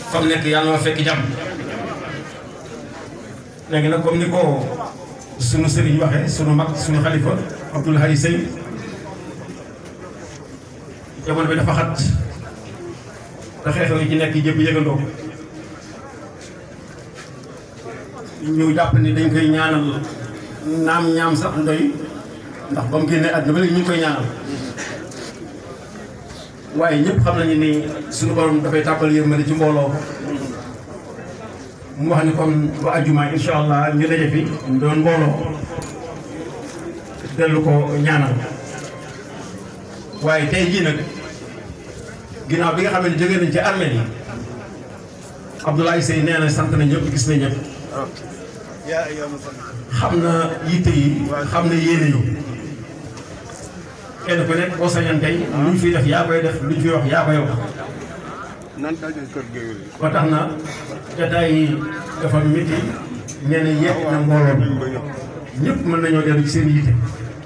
fa mu nekk yàlla ma fekk jàmm léegi nag comme ni ko sunu sëriñ waxee sunu mag sunu xalifa Abdoul Hadi Sey jamono bi dafa xat te xeexew yi ci nekk jëpp yëgandoo ñu jàpp ni dañ koy ñaanal naam ñaam sax ndoy ndax ba mu génnee àdduna ba léegi ñu ngi koy ñaanal waaye ñëpp xam nañu ni suñu borom dafay tàbbal yërmande ci mbooloo mu wax ni kon ba àjjuma incha allah ñu daje fi doon mbooloo dellu ko ñaanal waaye tey jii nag ginnaaw bi nga xam ne jógee nañ ci armée yi Abdoulaye Seye nee na sant na ñëpp gis na ñëpp xam na yitte yi xam na yéene yi kenn ku nekk boo sañoon tey lu ñu fiy def yaa koy def lu ñu fiy wax yaa koy wax ba tax na jotaay yi dafa métti nee na yegg na mbooloo bi ñëpp mën nañoo dellu ci seen yitte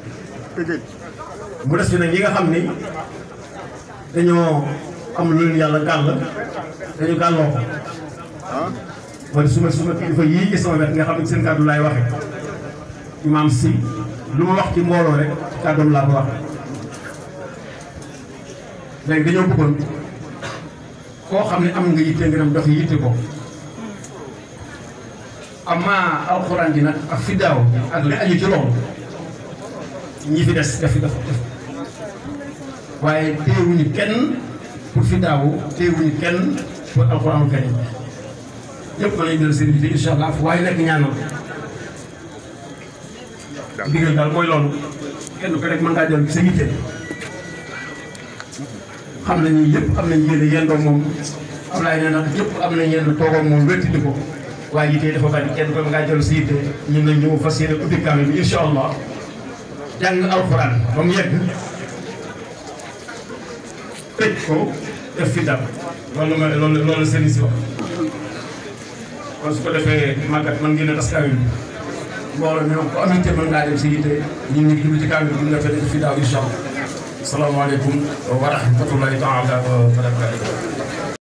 mu des fi nag ñi nga xam ni dañoo am lu leen yàlla gàll dañu gàlloo ko wala suma suma kilifa yii ci sama wet nga xam ne seen kàddu laay waxe imaam si lu ma wax ci mbooloo rek ci kàddoom laa ko waxe léegi dañoo bëggoon koo xam ne am nga yitte nga dem dox yitte ko amaa alxuraan ji nag ak fiddaaw ak li aju ci loolu ñi fi des def def def waaye téewuñu kenn pour fiddaawu téewuñu kenn pour alxuraanul karim ñëpp mën nañu dellu seen yitte incha allah fu waaye nekk ñaanal ndigal daal mooy loolu kenn ko rek mën ngaa dellu ci sa yitte xam nañu yëpp am nañu yéene yendoo moom Ablaye nee na yëpp am nañu yenn toogoo moom wéttidi ko waaye yitte dafa bari kenn ko ngaa dellu si yitte ñun nag ñu fas yéene ubbi kaamil bi incha allah jàng alxuraan ba mu yegg tëj ko def fi dal loolu ma loolu loolu sëriñ si wax kon su ko defee màggat man ngeen a tas kaamil bi mbooloo mi ko am yitte mën ngaa dem si yitte ñun ñu ngi jublu ci kaamil bi nga fekk fi daaw incha allah salaamaaleykum wa rahmatullahi taala wa barakatuh